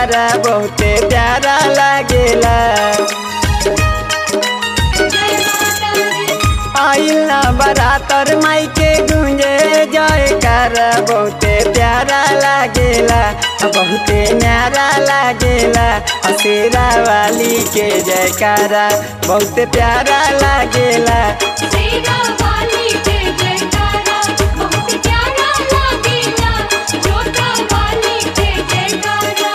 जयकारा बहुते प्यारा लागेला आइल ना बरातर माई के गुंजे जयकारा बहुते प्यारा लागेला बहुते न्यारा लागेला असेरा वाली के जयकारा बहुते प्यारा लागेला सेरा वाली के जयकारा बहुत प्यारा लागेला जोता वाली के जयकारा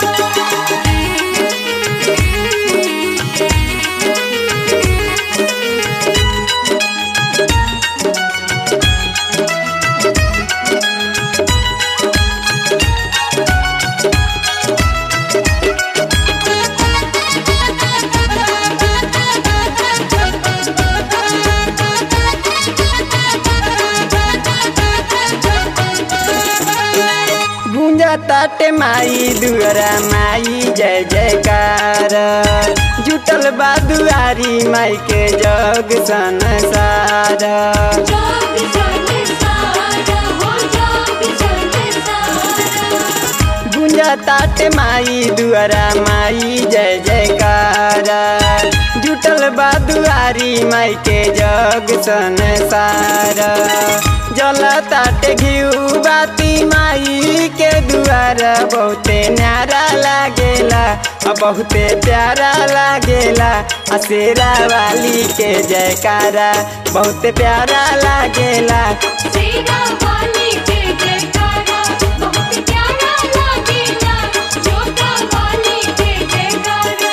गुंजा ताटे माई दुआरा माई जय जयकार जुटल बा दुआरी माई के जग संसार जोग जग सारा हो जोग जग सारा गुंजा ताटे माई दुआरा माई जय जयकार जुटल बा दुआरी माई के जग संसार जल ताटे घिउ बाती माई के दुआरा बहुते न्यारा लागेला आ बहुते प्यारा लागेला आ शेरा वाली के जयकारा बहुते प्यारा लागेला सेरा वाली के जयकारा बहुत प्यारा लागेला जोता वाली के जयकारा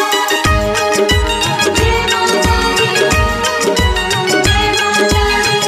जय माता दी जय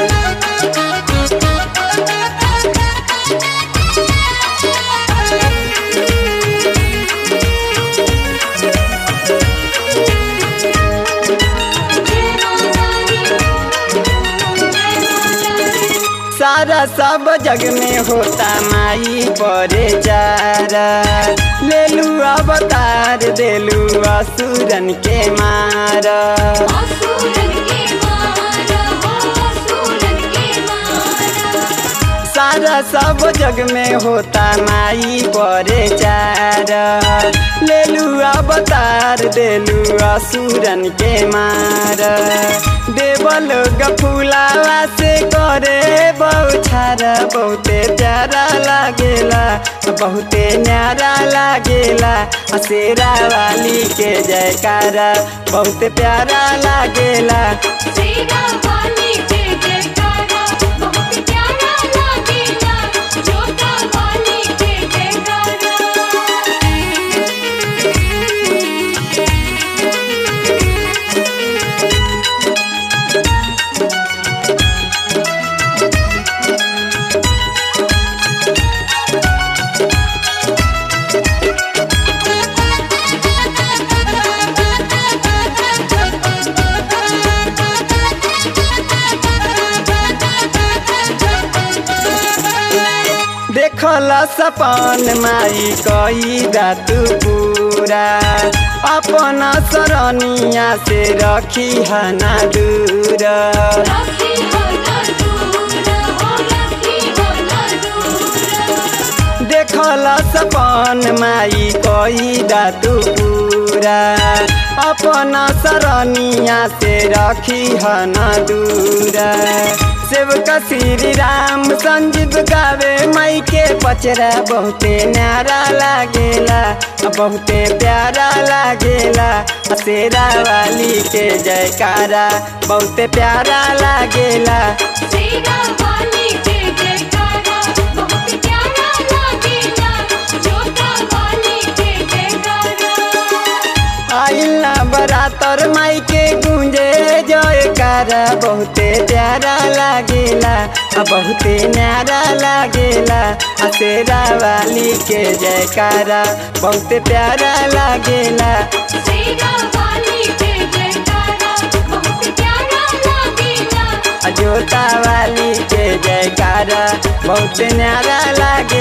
सारा सब जग में होता माई परे चारा लेलू अवतार देलू असुरन के मारा असुरन के मारा हो असुरन के मारा सारा सब जग में होता माई परे चारा लेलू अवतार देलू असुरन के मारा देवल गफुलावा से करे बौछारा बहुते प्यारा लागेला बहुते न्यारा लागेला आ शेरा वाली के जयकारा बहुते प्यारा लागेला सेरा वाली के जयकारा बहुत प्यारा लागेला जोता वाली के जयकारा देखल सपन माई कई दातु पूरा अपन सरनिया से रखी हना दूर राखी हो ना दूर हो राखी हो ना दूर देखल सपन माई कई दातु पूरा अपन सरनिया से रखी हना दूर सेवक श्री राम संजीव गावे माई के पचरा बहुते न्यारा लागेला बहुते प्यारा लागेला शेरा वाली के जयकारा बहुते प्यारा लागेला सेरा वाली के जयकारा बहुत प्यारा लागेला जोता वाली के जयकारा आइल ना बरातर माई के गुंजे जयकारा बहुते प्यारा लागेला आ बहुते न्यारा लागेला आ शेरा वाली के जयकारा बहुते प्यारा लागेला सेरा वाली के जयकारा बहुत प्यारा लागेला आ जोता वाली के जयकारा बहुते न्यारा लागे